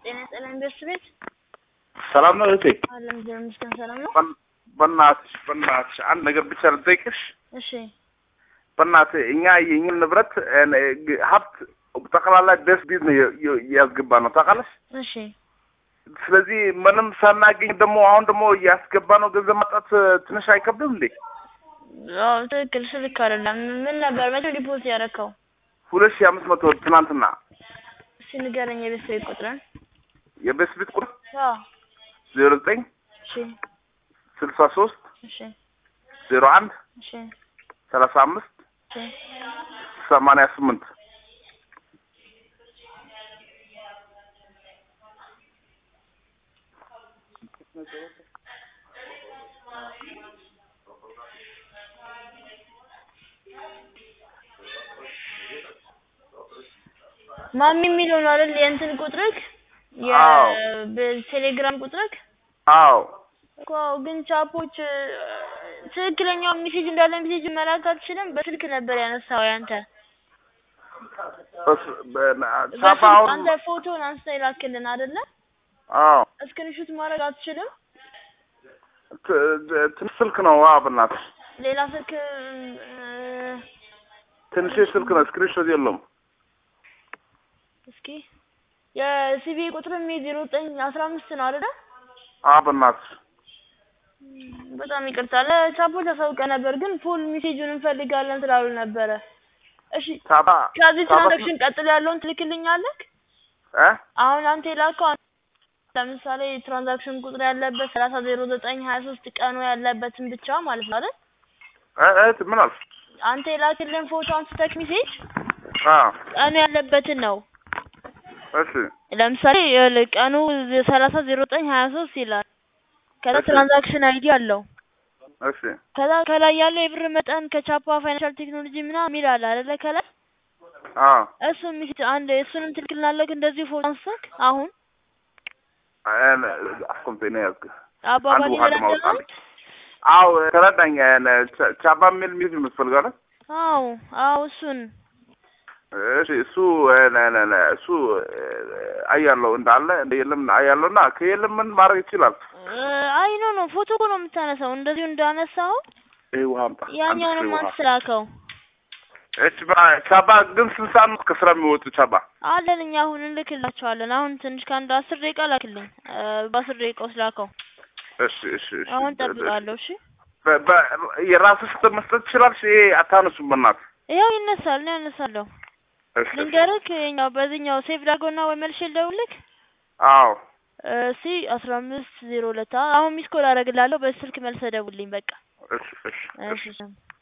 ጤና ይስጥልኝ ደስ ቤት ሰላም ነው እህቴ? አለም እግዚአብሔር ይመስገን ሰላም ነው። በን- በእናትሽ በእናትሽ አንድ ነገር ብቻ ልጠይቅሽ። እሺ በእናትህ እኛ የእኛን ንብረት እ፣ ግ- ሀብት ጠቅላላ ደስ ቢት ነው የ- የ- ያስገባ ነው ታውቃለሽ። እሺ ስለዚህ ምንም ሳናገኝ ደግሞ አሁን ደግሞ ያስገባ ነው ገንዘብ ማጣት እ፣ ትንሽ አይከብድም እንዴ? አዎ ትክክል ስልክ አይደለም ምን ነበር መቼ ዲፖዚት ያደረከው ሁለት ሺህ አምስት መቶ ትናንትና እስኪ ንገረኝ የቤት ቤት ቁጥርን የቤት ቤት ቁጥር አዎ ዜሮ ዘጠኝ እሺ ስልሳ ሶስት እሺ ዜሮ አንድ እሺ ሰላሳ አምስት እሺ ሰማንያ ስምንት ማሚ የሚለው ነው አይደል የእንትን ቁጥርክ አዎ። የቴሌግራም ቁጥርክ አዎ እኮ ግን ቻፖች እ፣ ትክክለኛው ሜሴጅ እንዳለ ሜሴጅ መላክ አትችልም። በስልክ ነበር ያነሳው ያንተ በስ- በና- ቻፓ በስልክ አሁን አንተ ፎቶን አንስተ ይላክልን አይደለ? አዎ እስክሪንሹት ማድረግ አትችልም። ት- ት- ትንሽ ስልክ ነው ዋ በእናትህ ሌላ ስልክ እ፣ ትንሽ ስልክ ነው ስክሪንሾት የለውም እስኪ የሲቢ ቁጥር ሚ ዜሮ ዘጠኝ አስራ አምስት ነው አይደለ? አዎ በእናትህ በጣም ይቅርታ ለቻፖች አሳውቀ ነበር፣ ግን ፉል ሜሴጁን እንፈልጋለን ስላሉ ነበረ። እሺ ቻፓ ከዚህ ቻፓ ትራንዛክሽን ቀጥሎ ያለውን ትልክልኛለህ? እ አሁን አንተ የላከው አንተ ለምሳሌ ትራንዛክሽን ቁጥር ያለበት ሰላሳ ዜሮ ዘጠኝ ሀያ ሶስት ቀኑ ያለበትን ብቻ ማለት ነው አይደል? እ እህት ምን አልሽ? አንተ የላክልን ፎቶ አንስተህ ሜሴጅ አዎ ቀኑ ያለበትን ነው። እሺ ለምሳሌ ይኸውልህ ቀኑ ሰላሳ ዜሮ ዘጠኝ ሀያ ሶስት ይላል። ከዛ እሺ። ትራንዛክሽን አይዲ አለው። እሺ ከዛ ከላይ ያለው የብር መጠን ከቻፓ ፋይናንሻል ቴክኖሎጂ ምናምን የሚል አለ አይደለ? ከላይ አዎ እሱን ሚስት አንድ እሱንም ትልክልናለህ እንደዚህ ፎቶ አንስተህ አሁን አስቆምጤ ነው ያዝክ አባባል አንዱ ውሃ ይረዳል። ለማውጣት አዎ ተረዳኝ እ፣ ቻ- ቻፓ የሚል ሚዝ የምትፈልጋለ አዎ አዎ እሱን እሺ እሱ እ፣ ነ- ነ- ነ- እሱ እ፣ አያለው እንዳለ እንደ የለም አያለው እና ከየለም ምን ማድረግ ይችላል እ፣ አይ ኖ ኖ ፎቶ እኮ ነው የምታነሳው። እንደዚሁ እንዳነሳው ይሄ ውሃ አምጣ አንድ ያኛውንም ፍሬ ውሃ አንተ ላከው እሺ በ- ቻባ ግን ስንት ሰዓት ነው ከስራ የሚወጡ ቻባ አለን እኛ አሁን እንልክላቸዋለን። አሁን ትንሽ ከአንድ አስር ደቂቃ ላክልኝ። እ፣ በአስር ደቂቃ ውስጥ ላከው። እሺ እሺ እሺ አሁን ጠብቃለሁ። እሺ በ- በ- የራስህ ስትል መስጠት ትችላለሽ ይሄ አታነሱም በእናትህ ይኸው ይነሳል ነው ያነሳለሁ። እሺ እሺ። ልንገርክ ይኸኛው በዚህኛው ሴቭ ዳርጎና ወይ መልሼ ልደውልልክ አዎ እሲ አስራ አምስት ዜሮ ሁለት አሁን ሚስ ኮል አደርግልሃለሁ። በስልክ መልሰህ ደውልልኝ በቃ እሺ እሺ እሺ እሺ